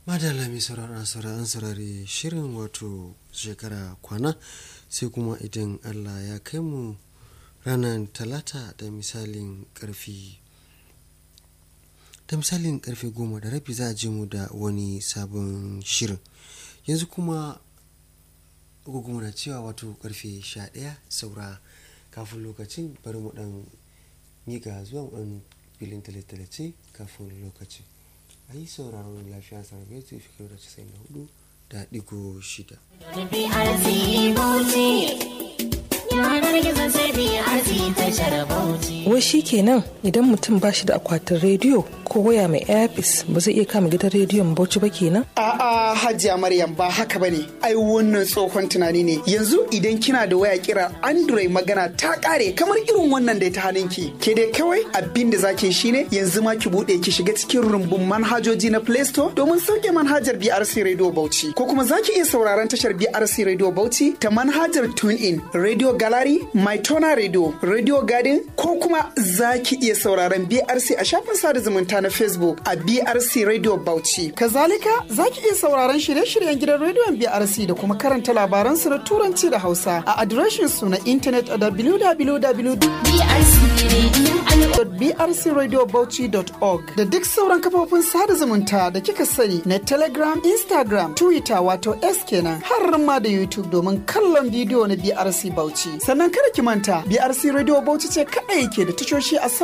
madalla mai sauraron sauraron saurari shirin wato shekara kwana sai kuma idan allah ya kai mu ranar talata da misalin karfi da misalin karfe goma da rabi za a je mu da wani sabon shirin yanzu kuma gugu na cewa wato karfe sha ɗaya saura kafin lokacin bari mu dan miƙa zuwa ɗan filin talatalace kafin lokacin a yi sauraron lafiya sarrafa su fi da casa'in da hudu da digo shida. Wai shi kenan idan mutum ba shi da akwatin rediyo ko waya mai airpis ba zai iya kama gidan rediyon bauchi ba kenan? A'a Hajiya Maryam ba haka bane. Ai wannan tsohon tunani ne. Yanzu idan kina da waya kira Android magana ta kare kamar irin wannan da ta hannunki. Ke dai kawai abin da zaki shine yanzu ma ki bude ki shiga cikin rumbun manhajoji na Play Store domin sauke manhajar BRC Radio Bauchi. Ko kuma zaki iya sauraron tashar BRC Radio Bauchi ta manhajar TuneIn, Radio Gallery, MyTona Radio, Radio Garden ko kuma zaki iya sauraron BRC a shafin sada zumunta na Facebook a BRC Radio Bauchi. Kazalika zaki iya sauraron shirye-shiryen gidan rediyon BRC da kuma karanta labaran su na Turanci da Hausa a adireshin su na intanet a www.brcradiobauchi.org da duk sauran kafofin sada zumunta da kika sani na Telegram, Instagram, Twitter wato S kenan har ma da YouTube domin kallon bidiyo na BRC Bauchi. Sannan kada ki manta BRC Radio Bauchi ce kaɗai ke da tashoshi a